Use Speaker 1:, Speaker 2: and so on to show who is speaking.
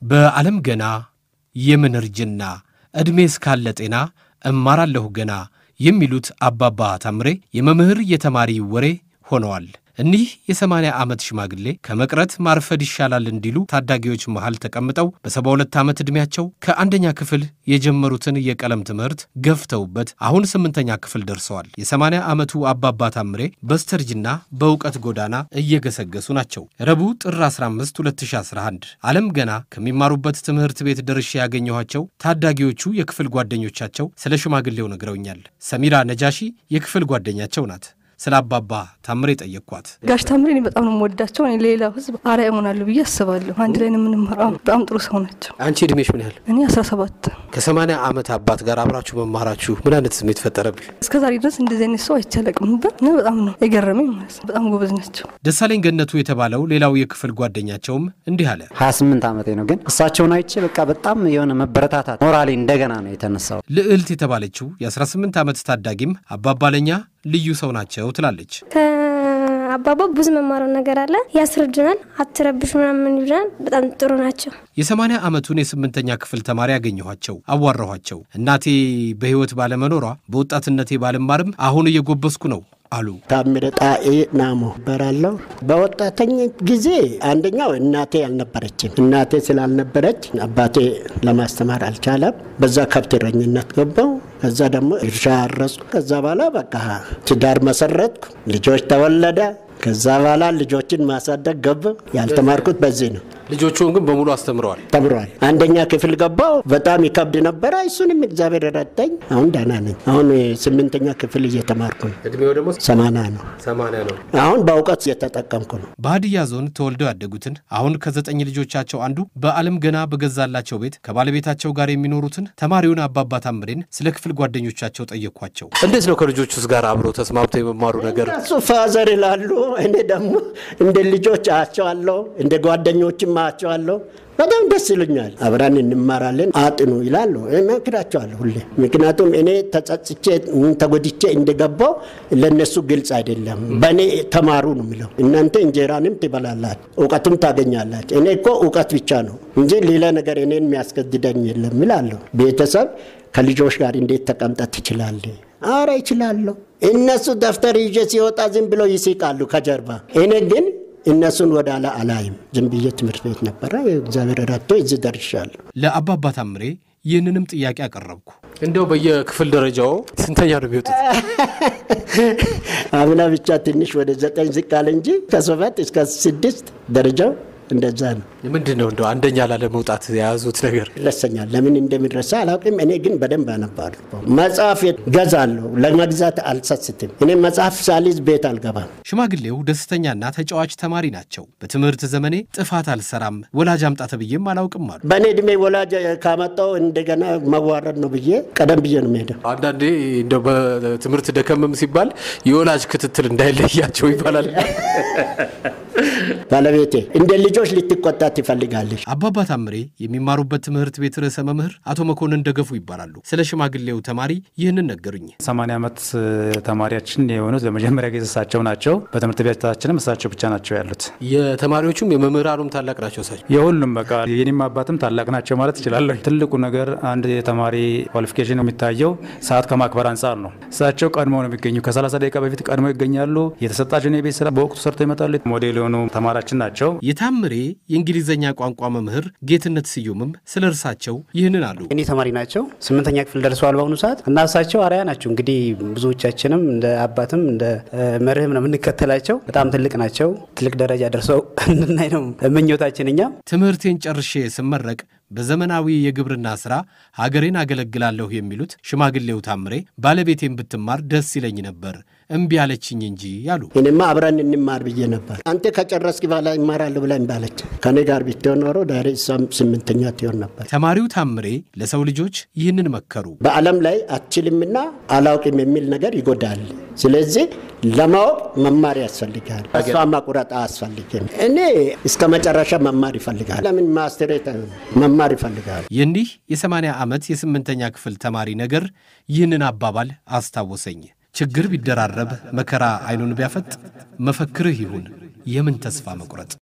Speaker 1: በዓለም ገና የምን እርጅና ዕድሜ እስካለ ጤና እማራለሁ ገና የሚሉት አባባ ታምሬ የመምህር የተማሪ ወሬ ሆነዋል። እኒህ የሰማንያ ዓመት ሽማግሌ ከመቅረት ማርፈድ ይሻላል እንዲሉ ታዳጊዎች መሃል ተቀምጠው በሰባ ሁለት ዓመት ዕድሜያቸው ከአንደኛ ክፍል የጀመሩትን የቀለም ትምህርት ገፍተውበት አሁን ስምንተኛ ክፍል ደርሰዋል። የሰማንያ ዓመቱ አባባ ታምሬ በስተርጅና በእውቀት ጎዳና እየገሰገሱ ናቸው። ረቡዕ ጥር 15 2011 ዓለም ገና ከሚማሩበት ትምህርት ቤት ደርሼ ያገኘኋቸው ታዳጊዎቹ የክፍል ጓደኞቻቸው ስለ ሽማግሌው ነግረውኛል። ሰሚራ ነጃሺ የክፍል ጓደኛቸው ናት። ስለ አባባ ታምሬ ጠየቅኳት።
Speaker 2: ጋሽ ታምሬ እኔ በጣም ነው የምወዳቸው። እኔ ሌላው ሕዝብ አርአያ ይሆናሉ ብዬ አስባለሁ። አንድ ላይ ነው የምንማረው። በጣም ጥሩ ሰው ናቸው።
Speaker 1: አንቺ ዕድሜሽ ምን ያህል?
Speaker 2: እኔ 17
Speaker 1: ከሰማንያ ዓመት አባት ጋር አብራችሁ መማራችሁ ምን አይነት ስሜት ፈጠረብኝ?
Speaker 2: እስከ ዛሬ ድረስ እንደዚህ አይነት ሰው አይቻለቅም ነበር እና በጣም ነው የገረመኝ ማለት ነው። በጣም ጎበዝ ናቸው።
Speaker 1: ደሳለኝ ገነቱ የተባለው ሌላው የክፍል ጓደኛቸውም እንዲህ አለ።
Speaker 3: 28 ዓመቴ ነው ግን እሳቸውን አይቼ በቃ በጣም የሆነ መበረታታት ሞራሌ እንደገና ነው የተነሳው።
Speaker 1: ልዕልት የተባለችው የ18 ዓመት ታዳጊም አባባ ለኛ ልዩ ሰው ናቸው ትላለች።
Speaker 4: ከአባባ ብዙ መማረው ነገር አለ። ያስረዱናል። አትረብሽ ምናምን ይሉናል። በጣም ጥሩ ናቸው።
Speaker 1: የሰማንያ ዓመቱን የስምንተኛ ክፍል ተማሪ ያገኘኋቸው አዋራኋቸው። እናቴ በሕይወት ባለመኖሯ በወጣትነቴ ባልማርም አሁን እየጎበስኩ ነው አሉ።
Speaker 5: ታምረ ጣኤ ናሞ እባላለሁ። በወጣተኝነት ጊዜ አንደኛው እናቴ አልነበረችም። እናቴ ስላልነበረች አባቴ ለማስተማር አልቻለም። በዛ ከብት እረኝነት ገባው። ከዛ ደግሞ እርሻ አረስኩ። ከዛ በኋላ በቃ ትዳር መሰረትኩ። ልጆች ተወለደ። ከዛ በኋላ ልጆችን ማሳደግ ገባ። ያልተማርኩት በዚህ ነው።
Speaker 1: ልጆቹን ግን በሙሉ አስተምረዋል።
Speaker 5: ተምሯል። አንደኛ ክፍል ገባው። በጣም ይከብድ ነበረ። እሱንም እግዚአብሔር ረዳኝ። አሁን ደህና ነኝ። አሁን ስምንተኛ ክፍል እየተማርኩ ነው።
Speaker 1: ዕድሜው ደግሞ
Speaker 5: ሰማና ነው።
Speaker 1: ሰማንያ ነው።
Speaker 5: አሁን በእውቀት እየተጠቀምኩ ነው።
Speaker 1: በሀዲያ ዞን ተወልደው ያደጉትን አሁን ከዘጠኝ ልጆቻቸው አንዱ በዓለም ገና በገዛላቸው ቤት ከባለቤታቸው ጋር የሚኖሩትን ተማሪውን አባባ ታምሬን ስለ ክፍል ጓደኞቻቸው ጠየኳቸው። እንዴት ነው ከልጆቹስ ጋር አብሮ ተስማምተው የመማሩ ነገር?
Speaker 5: እሱ ፋዘር ይላሉ። እኔ ደግሞ እንደ ልጆች አያቸዋለሁ፣ እንደ ጓደኞችም አያቸዋለሁ። በጣም ደስ ይሉኛል። አብረን እንማራለን፣ አጥኑ ይላሉ። እመክራቸዋለሁ ሁሌ። ምክንያቱም እኔ ተጸጽቼ ተጎድቼ እንደገባው ለነሱ ግልጽ አይደለም። በእኔ ተማሩ ነው የሚለው። እናንተ እንጀራንም ትበላላችሁ፣ እውቀቱም ታገኛላችሁ። እኔ እኮ እውቀት ብቻ ነው እንጂ ሌላ ነገር እኔን የሚያስገድደኝ የለም ይላለሁ። ቤተሰብ ከልጆች ጋር እንዴት ተቀምጠት ትችላለህ? አረ ይችላለሁ። እነሱ ደብተር ይዤ ሲወጣ ዝም ብሎ ይስቃሉ ከጀርባ። እኔ ግን እነሱን ወደ ኋላ አላይም። ዝም ብዬ ትምህርት ቤት ነበረ። እግዚአብሔር ረድቶ እዚህ ደርሻለሁ።
Speaker 1: ለአባባ ታምሬ ይህንንም ጥያቄ አቀረብኩ። እንደው በየክፍል ደረጃው ስንተኛ ነው የሚወጡት?
Speaker 5: አምና ብቻ ትንሽ ወደ ዘጠኝ ዝቅ አለ እንጂ ከሰባት እስከ ስድስት ደረጃው እንደዛ ነው።
Speaker 1: ምንድን ነው እንደው አንደኛ ላለመውጣት የያዙት ነገር?
Speaker 5: ይረሰኛል። ለምን እንደሚረሳ አላውቅም። እኔ ግን በደንብ አነባለሁ። መጽሐፍ ገዛለሁ። ለመግዛት አልሰስትም። እኔ መጽሐፍ ሳሊዝ ቤት አልገባም።
Speaker 1: ሽማግሌው ደስተኛና ተጫዋች ተማሪ ናቸው። በትምህርት ዘመኔ ጥፋት አልሰራም፣ ወላጅ አምጣ ተብዬም አላውቅም አሉ።
Speaker 5: በእኔ እድሜ ወላጅ ካመጣው እንደገና መዋረድ ነው ብዬ ቀደም ብዬ ነው የምሄደው።
Speaker 1: አንዳንዴ እንደው በትምህርት ደከምም ሲባል የወላጅ ክትትል እንዳይለያቸው ይባላል።
Speaker 5: ባለቤቴ እንደ ልጆች ልትቆጣ ትፈልጋለች።
Speaker 1: አባባ ታምሬ የሚማሩበት ትምህርት ቤት ርዕሰ መምህር አቶ መኮንን ደገፉ ይባላሉ። ስለ ሽማግሌው ተማሪ ይህንን ነገሩኝ።
Speaker 6: 80 ዓመት ተማሪያችን የሆኑት ለመጀመሪያ ጊዜ እሳቸው ናቸው። በትምህርት ቤታችንም እሳቸው ብቻ ናቸው ያሉት።
Speaker 1: የተማሪዎቹም የመምህራኑም ታላቅ ናቸው እሳቸው።
Speaker 6: የሁሉም በቃ የኔም አባትም ታላቅ ናቸው ማለት እችላለሁ። ትልቁ ነገር አንድ የተማሪ ኳሊፊኬሽን የሚታየው ሰዓት ከማክበር አንጻር ነው። እሳቸው ቀድሞ ነው የሚገኙ። ከ30 ደቂቃ በፊት ቀድሞ ይገኛሉ። የተሰጣቸውን የቤት ስራ በወቅቱ ሰርተው ይመጣሉ። ሞዴል የሆኑ ተማሪያችን ናቸው።
Speaker 1: የታምሬ የእንግሊዝኛ ቋንቋ መምህር ጌትነት ስዩምም ስለ እርሳቸው ይህንን አሉ።
Speaker 7: እኔ ተማሪ ናቸው። ስምንተኛ ክፍል ደርሰዋል በአሁኑ ሰዓት እና እሳቸው አርአያ ናቸው። እንግዲህ ብዙዎቻችንም እንደ አባትም እንደ መርህም ነው የምንከተላቸው። በጣም ትልቅ ናቸው። ትልቅ ደረጃ ደርሰው እንድናይ ነው ምኞታችን። እኛም
Speaker 1: ትምህርቴን ጨርሼ ስመረቅ በዘመናዊ የግብርና ሥራ ሀገሬን አገለግላለሁ የሚሉት ሽማግሌው ታምሬ ባለቤቴን ብትማር ደስ ይለኝ ነበር እምቢ አለችኝ እንጂ ያሉ።
Speaker 5: እኔማ አብረን እንማር ብዬ ነበር። አንተ ከጨረስክ በኋላ ይማራለሁ ብላ ባለች ከኔ ጋር ብትሆን ኖሮ ዳሬ እሷም ስምንተኛ ትሆን ነበር።
Speaker 1: ተማሪው ታምሬ ለሰው ልጆች ይህንን መከሩ።
Speaker 5: በዓለም ላይ አትችልምና አላውቅም የሚል ነገር ይጎዳል። ስለዚህ ለማወቅ መማር ያስፈልጋል። እሷ ማቁረጥ አያስፈልግም። እኔ እስከ መጨረሻ መማር ይፈልጋል። ለምን ማስትሬት መማር ይፈልጋል።
Speaker 1: የኒህ የሰማንያ ዓመት የስምንተኛ ክፍል ተማሪ ነገር ይህንን አባባል አስታወሰኝ። ችግር ቢደራረብ መከራ አይኑን ቢያፈጥ መፈክርህ ይሁን የምን ተስፋ መቁረጥ